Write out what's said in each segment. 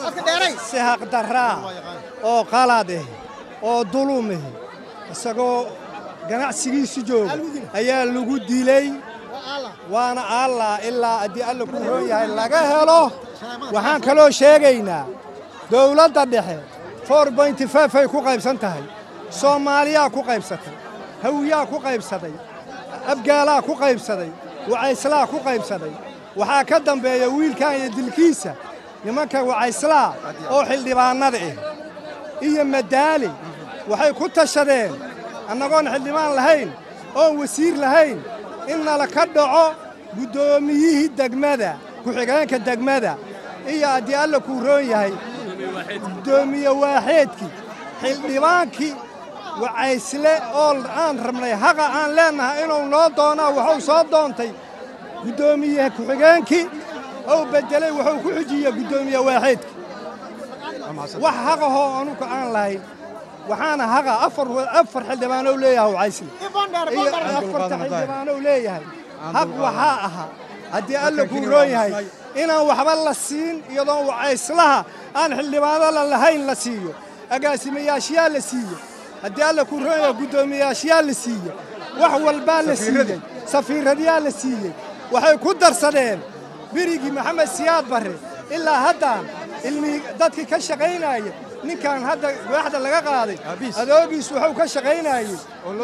si haqdarraa oo qalad ah oo dulum ah isagoo ganacsigiisu jooga ayaa lagu dilay waana allah ilaa haddii alla ku roon yahay laga helo waxaan kaloo sheegaynaa dowladda dhexe for bointy five ay ku qaybsan tahay soomaaliyaa ku qaybsatay hawiyaa ku qaybsaday abgaalaa ku qaybsaday wacayslaa ku qaybsaday waxaa ka dambeeya wiilkan iyo dilkiisa nimanka wacayslaa oo xildhibaannada ah iyo madaali waxay ku tashadeen annagoon xildhibaan lahayn oon wasiir lahayn in nala ka dhaco guddoomiyihii degmada ku-xigeenka degmada iyo haddii alla kuu roon yahay guddoomiye waaxeedkii xildhibaankii wacaysle oo aan rabnay haqa aan leennahay inuu noo doonaa wuxuu soo doontay guddoomiye ku-xigeenkii ou beddelay wuxuu ku xujiyey guddoomiye waaxeedkii wax haqahoo anuka aan lahayn waxaana haqa afar afar xildhibaanow leeyahay wacaysle iyo afarta xildhibaanow leeyahay haq waxaa ahaa haddii alla kuu roon yahay inaan waxba la siin iyadoon wacayslaha aan xildhibaanada lahayn la siiyo agaasimayaashyaa la siiye haddii alla kuu roon yahay guddoomiyaashyaa la siiye wax walbaa la siiyey safiiradyaa la siiyey waxay ku darsadeen birigii maxamed siyaad barre ilaa haddaan ilmihii dadkii ka shaqaynaaya ninkan hadda waaxda laga qaaday adoogiis wuxuu ka shaqaynaayey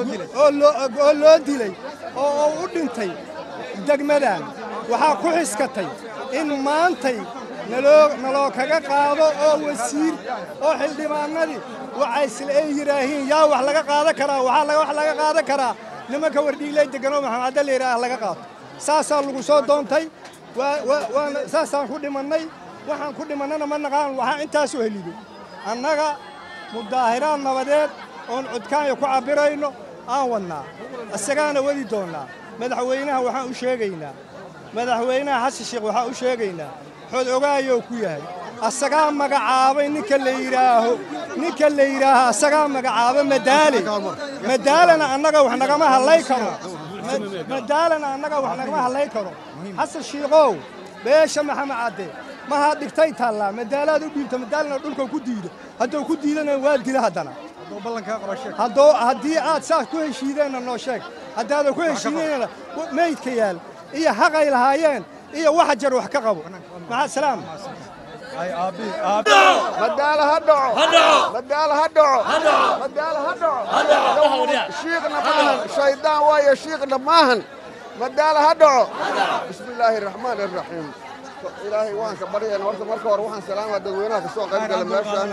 oo loo dilay oo u dhintay degmadan waxaa ku xiskatay in maantay naloo kaga qaado oo wasiir oo xildhibaanadii wacaysle ay yidhaahiin yaa wax laga qaadan karaa waxaa wax laga qaadan karaa nimanka wardhiilay deganoo maxamed cadde la yidhaah laga qaato saasaa lagu soo doontay waana saasaan ku dhimannay waxaan ku dhimannana ma naqaan waxaa intaasu heliday annaga mudaahiraad nabadeed oon codkaanya ku cabbirayno aan wadnaa isagaana wadi doonnaa madaxweynaha waxaan u sheegaynaa madaxweynaha xasan sheekh waxaan u sheegaynaa xod ogaayou ku yahay asagaa magacaabay ninka la yidhaaho ninka la yidhaaho asagaa magacaaba madaale madaalana annaga wax nagama hadlay karo madaalana annaga wax nagama hadlay karo xasan shiikow beesha maxamed cadde mahaa dhigtay taallaa madaalaad u dhiibta madaalana dhulka ku diido hadduu ku diidana waa dila haddana haddii aad saas ku heshiideenna noo sheeg haddaadan ku heshiideynana meydka yaal iyo haqay lahaayeen iyo waxa jar wax ka qabo maxaa salaam madaala ha dhaco madaala ha dhaco madaala ha dhaco shiiqna maahan shaydaan waayo shiiqna maahan madaala ha dhaco bismi illaahi araxmaan araxiim ilaahay waan ka baryayna horta marka hore waxaan salaama dadweynaha kasoo qayb gala meeshaan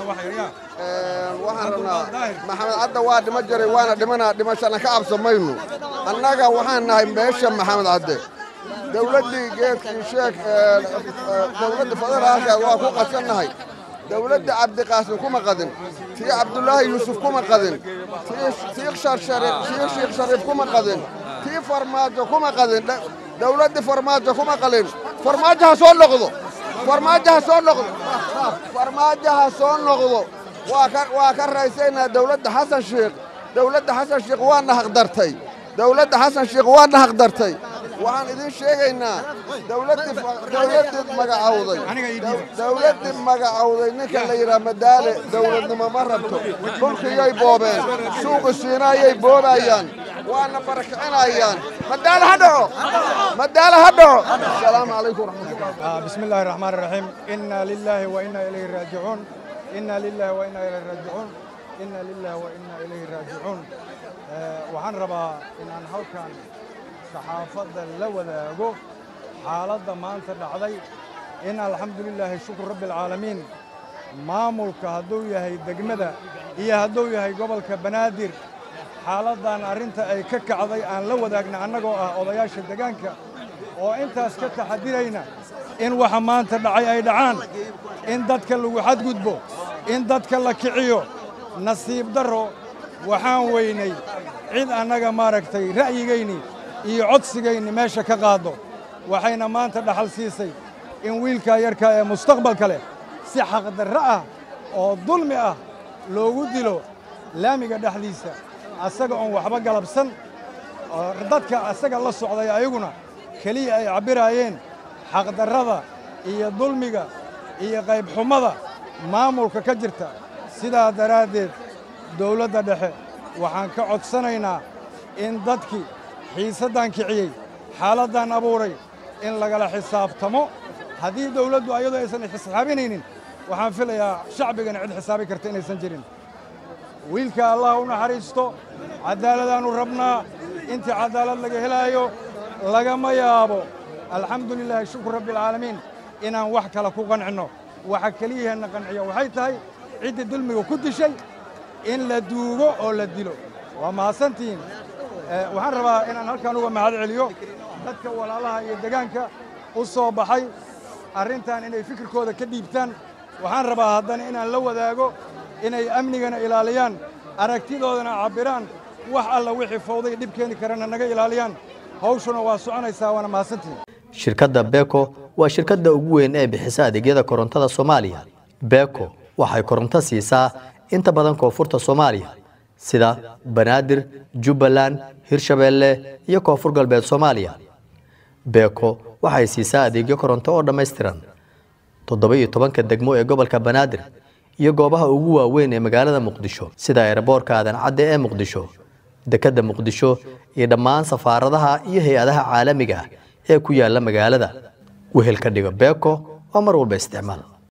waxaan rabnaa maxamed cadda waa dhima jiray waana dhimanaa dhimashana ka cabsamaynu annaga waxaan nahay meesha maxamed cadde dawladdii geedkii sheeg dawladda federaalka waa ku qadsannahay dawladda cabdiqaasim kuma qadin tii cabdulaahi yuusuf kuma qadin tii shiikh shariif kuma qadin tii farmaajo kuma qadin dawladdii farmaajo kuma qalin farmaajo ha soo noqdo farmaajo ha soo noqdo farmaajo ha soo noqdo waa ka raysaynaa dawladda xasan sheikh dawladda xasan sheikh waana haqdartay dawladda xasan sheikh waana haqdartay waxaan idiin sheegaynaa dawladdii magacawday dawladdii magacawday ninka la yidhaha madaale dawladnimo ma rabto dhulkiyay boobeen suuqi siinaayay boobayaan waana barakicinayaan madaale ha dhaco madaale ha dhaco asalaamu calaykum waraxmatullah بسم الله الرحمن الرحيم إنا لله وإنا إليه راجعون إنا لله وإنا إليه راجعون إنا لله وإنا إليه راجعون waxaan rabaa inaan halkan saxaafadda la wadaago xaaladda maanta dhacday in alxamdulilaahi shukru rabbi alcaalamiin maamulka hadduu yahay degmada iyo hadduu yahay gobolka banaadir xaaladdan arrinta ay ka kacday aan la wadaagna annagoo ah odayaasha degaanka oo intaas ka taxadirayna in waxa maanta dhacay ay dhacaan in dadka lagu xadgudbo in dadka la kiciyo nasiib darro waxaan weynay cid annaga maaragtay ra'yigayni iyo codsigayni meesha ka qaaddo waxayna maanta dhaxal siisay in wiilkaa yarkaa ee mustaqbalka leh si xaqdarro ah oo dulmi ah loogu dilo laamiga dhexdiisa asaga oon waxba galabsan oo dadka asaga la socday ayaguna keliya ay cabbiraayeen xaqdarrada iyo dulmiga iyo qaybxumada maamulka ka jirta sidaa daraaddeed dawladda dhexe waxaan ka codsanaynaa in dadkii xiisaddan kiciyey xaaladdan abuuray in lagala xisaabtamo haddii dawladdu ayadoo aysan xisaabinaynin waxaan filayaa shacbigana cid xisaabi karta inaysan jirin wiilka allah u naxariisto caddaaladaannu rabnaa intii caddaalad laga helaayo lagama yaabo alxamdu lilaahi shukru rabbialcaalamiin inaan wax kale ku qancinno waxa keliyaheenna qanciya waxay tahay ciddii dulmiga ku dishay in la duugo oo la dilo waa mahadsantihiin waxaan rabaa inaan halkan uga mahad celiyo dadka walaalaha iyo degaanka u soo baxay arrintan inay fikirkooda ka dhiibtaan waxaan rabaa haddana inaan la wadaago inay amnigana ilaaliyaan aragtidoodana cabbiraan wax alla wixii fawday dhib keeni karana naga ilaaliyaan hawshuna waa soconaysaa waana mahadsantihiin shirkadda beko waa shirkadda ugu weyn ee bixisa adeegyada korontada soomaaliya beko waxay koronto siisaa inta badan koonfurta soomaaliya sida banaadir jubbaland hirshabeelle iyo koonfur galbeed soomaaliya beko waxay siisaa adeegyo koronto oo dhammaystiran toddoba iyo tobanka degmo ee gobolka banaadir iyo goobaha ugu waaweyn ee magaalada muqdisho sida eeraboorka aadan cadde ee muqdisho dekedda muqdisho iyo dhammaan safaaradaha iyo hay-adaha caalamiga ah ee ku yaalla magaalada wehelka dhigo beko waa mar walba isticmaal